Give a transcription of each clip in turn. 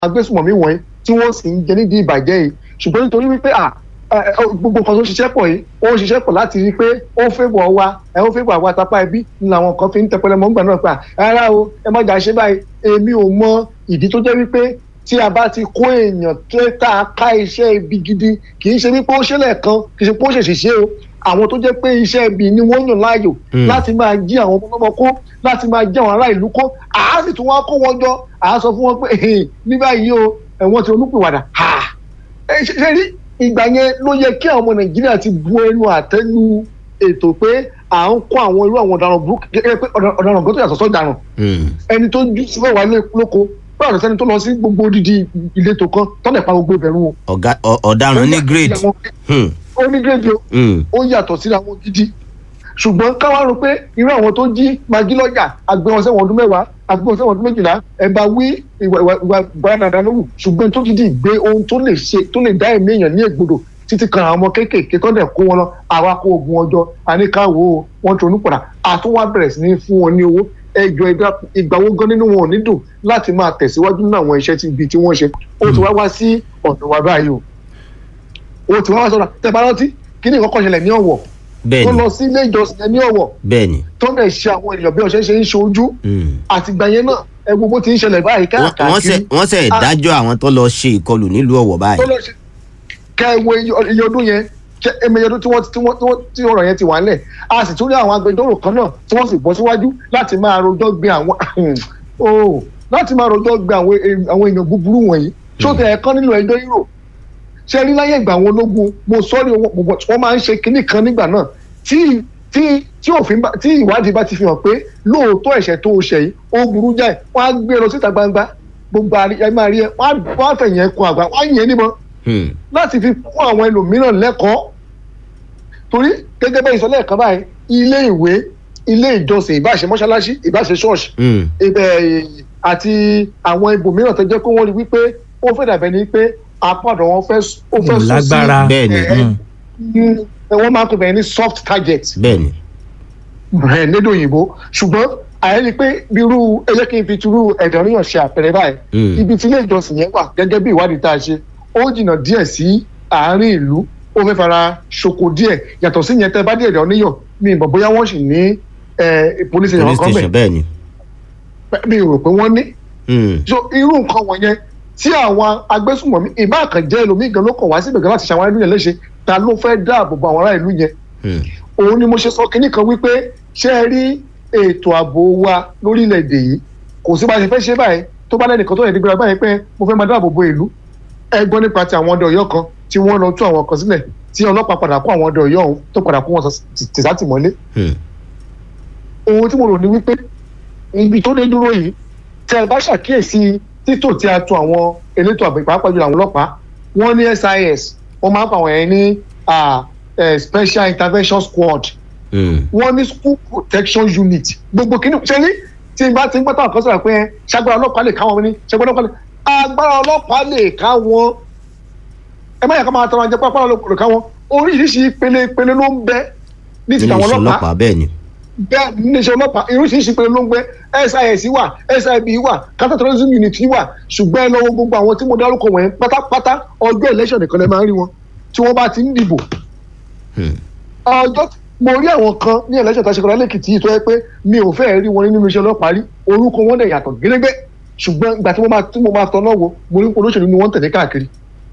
agbésùmọ̀mí wọ̀nyí tí wọ́n sì ń jẹ nídìí ìbàjẹ́ yìí ṣùgbọ́n nítorí wípé à gbogbo nǹkan tó ṣiṣẹ́ pọ̀ yìí ó ń ṣiṣẹ́ pọ̀ láti rí i pé ó fẹ́ bọ̀ wá ẹ ó fẹ́ bọ̀ àwa tapá ẹbí ni làwọn kan fi ń tẹpẹlẹ mọ́ ńgbà náà pa rárá o ẹ má jà ṣe báyìí èmi ò mọ ìdí tó jẹ́ wípé tí a bá ti kó èèyàn tó tá a ká iṣẹ́ ibi gidi kì í ṣe wípé ó ṣẹlẹ̀ kan kì í ṣe pé ó ṣèṣì ṣe o àwọn tó jẹ́ pé iṣẹ́ ibi ni wọ́n yàn láàyò láti máa jí àwọn ọmọ ọmọ kó láti máa jí àwọn ará ìlú kó àá sì tún wá kó wọn jọ àá sọ fún wọn pé ní báyìí o ẹ̀wọ̀n ti olúpìwàdà ṣe rí ìgbà yẹn ló yẹ kí àwọn ọmọ nàìjíríà ti bu ẹnu àtẹnu ètò pé à ń kó àwọn irú àwọn ọ̀daràn burúkú gẹ́gẹ́ pé ọ̀daràn gbọ́dọ̀ yàtọ̀ sọ́daràn ẹni tó jú sílẹ̀ wà lóko báwo sẹ́ni tó lọ sí gbogbo odidi ìletò kan tọ́lẹ̀ pa gbogbo ìbẹ̀rù wọn. ọ̀daràn ní grade. ó ní grade o ó yàtọ̀ síra wọn gidi ṣùgbọ́n káwá rò pé irú àwọn tó jí magi lọ́jà àgbẹ̀wọ̀n sẹ́wọ̀n ọdún mẹ́wàá àgbẹ̀wọ̀n sẹ́wọ̀n ọdún méjìlá ẹ̀bá wí ìwà ìwà ìgbàlódé lówù ṣùgbọ́n tó gidi gbé ohun tó lè ṣe tó lè dá ẹ̀mí èèyàn ní ègbodò títí kan àwọn ọmọ kéékèèké tó dẹ̀ kó wọn lọ àwa kó ogun ọjọ́ àníkàwọ́ wọn tó nípòdà àtúwá bẹ̀rẹ̀ sí ní fún wọn ní owó ẹjọ́ ìgbà wo gan nínú wọn ò ní dùn láti máa tẹ̀síwájú nínú àwọn iṣẹ́ tí ibi tí wọ́n ṣe ó ti wá wá sí ọ̀dọ̀ wa báyìí o ó ti wá wá sọ̀rọ̀ tẹ̀ bá rántí kí ni ìkọ́kọ́ ṣẹlẹ̀ ní ọ̀wọ̀ bẹ́ẹ̀ni tó lọ sí ilé ìjọsìn yẹn ní ọ̀wọ̀ bẹ́ẹ̀ni tó lè ṣe àwọn èèyàn bí ọ̀ṣẹ́ ṣe ń ṣojú àtìgbà yẹn náà ẹ gbogbo ti ń ṣẹlẹ̀ báyìí káàkiri wọ́n ṣe ìdájọ́ àwọn tó lọ ṣe ìkọlù nílùú ọ̀wọ̀ báyìí. tó lọ ṣe kẹ ẹ wo iye ọdún yẹn ẹmẹyẹ ọdún tí wọ́n tí wọ́n tí ọ̀rọ̀ yẹn ti wà nílẹ̀ a sì tún rí àwọn agbẹjọ́rò kan náà tí wọ́n sì bọ́ síwájú láti máa rojọ́ gbé àwọn oh láti máa rojọ́ gbé àwọn èèyàn búburú wọ̀nyí tó tẹ ẹ̀kan nílò ẹjọ́ yúrò ṣe rí láyé ìgbà àwọn ológun mo sọ́ọ́rì wọ́n máa ń ṣe kinní kan nígbà náà tí tí tí òfin bá tí ìwádìí bá ti fi hàn pé lóòótọ́ ẹ̀ṣẹ̀ tó o ṣẹ̀ yìí ó burú jáì wọ́n á gbé lọ síta gbangba gbogbo ẹ máa rí ẹ wọ́n á fẹ̀yìn ẹkùn àgbà wọ́n á yẹn níbọn láti fi fún àwọn ẹlòmíràn lẹ́kọ̀ọ́ torí gẹ́gẹ́ bẹ́ẹ̀ ìsọ̀lẹ̀ kan báyìí ilé ìwé ilé ìjọsìn ìbáṣe mọ́ṣáláṣí ìbáṣe ṣọ́ọ̀ṣì ibẹ̀ àti àwọn ibòmíràn tó jẹ́ pé wọ́n rí wípé ó fẹ́ dàbẹ̀ ni pé apádọ̀ wọn fẹ́ ó fẹ́ sùn sí lágbára bẹ́ẹ̀ni wọ́n máa ń pè bẹ́ẹ̀ ní soft target bẹ́ẹ̀ni lédè òyìnbó ṣùgbọ́n àyẹ̀lí pé irú ẹyẹ kí n fi turú ẹ̀dọ̀ ríyàn ṣe àpẹẹrẹ báyìí ibi tí ilé ìjọsìn yẹn wà gẹ́gẹ́ bí ìwádìí tá a ṣe ó jìnnà díẹ̀ sí àárín ìlú ó fẹ́ fara ṣoko díẹ̀ yàtọ̀ sí yẹn tẹ́ bá dé ẹ̀dọ̀ níyàn mi ìmọ̀ bóyá wọ́n sì ní police station kan bẹ̀ bẹ́ẹ̀ni. mi ò rò pé wọ́n ní. so irú nǹkan wọ̀nyẹn tí àwọn agbésùnmọ̀mí ìbá àkànjẹ́ ẹlòmíì gan ló kàn wá síbẹ̀ gan láti ṣàwọn ẹlú yẹn léṣe ta ló fẹ́ dáàbò bo àwọn ará ìlú yẹn. òun ni mo ṣe sọ kinní kan wípé ṣé ẹ rí ètò ààbò wa lórílẹ̀‐èdè yìí kò sí bá a ṣe fẹ́ ṣe báyìí tó bá lẹ́nìkan tó yẹ dígbà báyìí pé mo fẹ́ máa dáàbò bo ìlú ẹ gbọ́ nípa ti àwọn ọdẹ ọ̀yọ́ kan tí wọ́n lọ tú àwọn kan sílẹ̀ tí ọlọ́pàá padà kó àwọn ọdẹ ọ̀yọ́ ọ̀hún tó padà kó wọn tìsátìmọ́lé. ohun tí mo rò ní wípé ibi tó dé dúró yìí tí a bá ṣàkíyèsí títò tí a tò àwọn elétò àbẹ̀ pàápàá jùlọ àwọn ọlọ́pàá wọ́n ní sis wọ́n máa ń pa àwọn yẹn ní special intervention squad wọ́n ní school protection unit gbogbo kìíní ṣe ní tí n bá ti ń gbọ́tà ọ̀kan sọ̀rọ̀ pé ṣàgbọ́n ọlọ́pàá lè ká wọn ní ṣàgbọ́n ọlọ́pàá lè agbára ọlọ́pàá lè ká wọn ẹ má yà ká máa tọrọ àjẹpọ̀ agbára ọlọ́pàá lè ká wọn oríṣiríṣi ìpele ìpele ló ń bẹ ní ti àwọn ọlọ́pàá bẹ́ẹ̀ ni. bẹ́ẹ̀ ní ti ọlọ́pàá oríṣiríṣi ìpele ló ń bẹ sis wà sib wà counter terrorism unit wà ṣùgbọ́n ẹ lọ́wọ́ gbogbo àwọn tí mo dárúkọ wọ̀nyí pátápátá ọjọ́ election nìkan lẹ máa ń rí wọn tí wọ́n bá ti ń dìbò ọjọ́ mo rí àwọn kan ní election tá a ṣe kọ́ra lẹ́kìtì yìí tó yẹ pé mi ò fẹ́ rí wọn nínú iṣẹ́ ọlọ́pàá rí orúkọ wọn dẹ̀ yàtọ̀ gẹ́gẹ́ ṣùgbọ́n ìgbà tí mo máa tí mo máa tọ́nà wo mo rí olóṣèlú ni wọ́n tẹ̀lé káàkiri.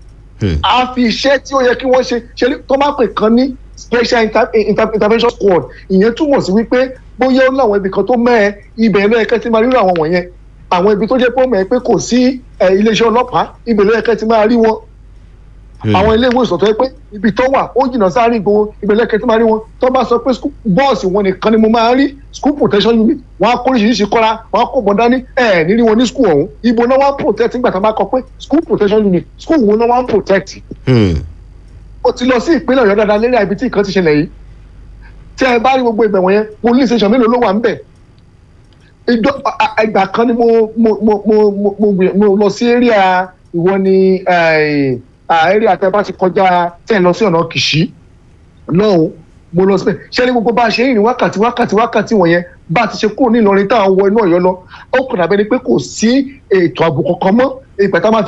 a fi iṣẹ́ tí ó yẹ kí wọ́n ṣe ṣe tó máa pè kan ní special intervention squad ìyẹn túmọ̀ sí wípé bóyá ó láwọn ibì kan tó mẹ́ẹ̀ ibẹ̀ ló yẹ kẹ́ ti máa rí àwọn wọ̀nyẹn àwọn ibi tó jẹ́ pé ó mẹ́ pé kò sí iléeṣẹ́ ọlọ́pàá ibẹ̀ ló yẹ kẹ́ ti máa rí wọn àwọn ilé ìwé ìsọ̀tọ̀ yẹ pé ibi tó wà ó jìnnà sáré ìgboro ibẹ̀ lẹ́kẹ̀ẹ́ tí máa rí wọn tó bá sọ pé bọ́ọ̀sì wọn nìkan ni mo máa rí school protection unit wọn á kó oríṣiríṣi kọ́ra wọn á kó bọ̀ dání ẹ̀ nírí wọn ní school ọ̀hún ibo náà wọ́n á protect nígbà tó bá kọ pé school protection unit school wo náà wọ́n á protect. o ti lọ sí ìpínlẹ̀ ọ̀yọ́ dáadáa lérí ibi tí nǹkan ti ṣẹlẹ̀ yìí tí ẹ bá rí gbogbo ibẹ̀ wọ̀nyẹn police station mélòó ló wà ń bẹ̀ ìgbà kan ni mo mo lọ sí area ìwọ ni àárí àtẹ̀bá ti kọjá tẹ̀ lọ sí ọ̀nà kìṣí lọ́hùn mo lọ síbẹ̀ ṣé ní gbogbo bá a ṣe ń rìn wákàtí wákàtí wákàtí wọ̀nyẹn bá a ti ṣe kúrò ní Ìlọrin tá à ń wọ inú Ọ̀yọ́ lọ ó kàn dàbẹ́ ni pé kò sí ètò ààbò kankan mọ́ ìpẹ̀tà máa